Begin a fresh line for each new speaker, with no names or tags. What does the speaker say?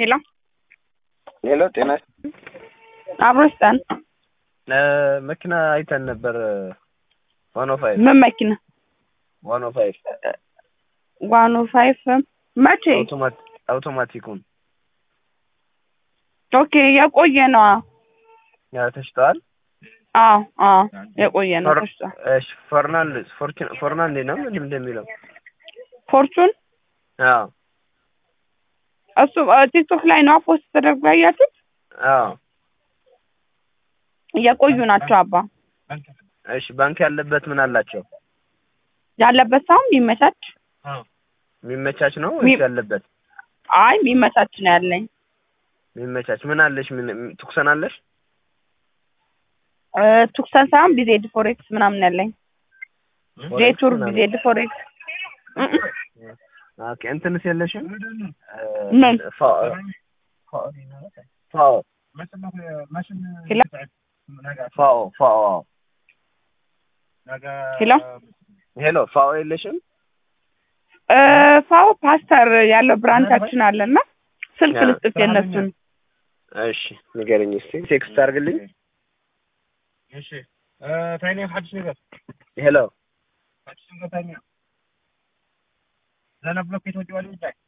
ሄሎ
ሄሎ ጤና
አብሮ ይስጠን።
መኪና አይተን ነበር። ዋን ኦ ፋይቭ
ምን መኪና?
ዋን ኦ ፋይቭ
ዋን ኦ ፋይቭ መቼ?
አውቶማቲኩን
ኦኬ የቆየ ነው።
ያ ተሽጠዋል።
አዎ አዎ የቆየ ነው። ተሽጧል።
እሺ ፈርናንዴዝ ፎርቹን ፈርናንዴ ነው ምንድን እንደሚለው
ፎርቹን
አዎ
እሱ ቲክቶክ ላይ ነው ፖስት ተደርጎ ያያችሁት?
አዎ
የቆዩ ናቸው አባ።
እሺ ባንክ ያለበት ምን አላቸው?
ያለበት ሳይሆን የሚመቻች
የሚመቻች ነው
ሚ-
ወይስ ያለበት?
አይ የሚመቻች ነው ያለኝ።
የሚመቻች ምን አለሽ? ምን ትኩሰን አለሽ?
እ ቱክሰን ሳይሆን ቢዜድ ፎሬክስ ምናምን ያለኝ ጄቱር
ምናምን።
ቢዜድ ፎሬክስ እ እ
ኦኬ እንትንስ የለሽም?
ምን?
ፋ- ፋኦ
ሄሎ
ፋኦ ፋኦ
ሄሎ
ሄሎ ፋኦ የለሽም?
እ ፋው ፓስተር ያለው ብራንቻችን አለና ስልክ
ያ።
ልስጥት የነሱን
እሺ ንገረኝ እስቲ ቴክስት አድርግልኝ። ሄሎ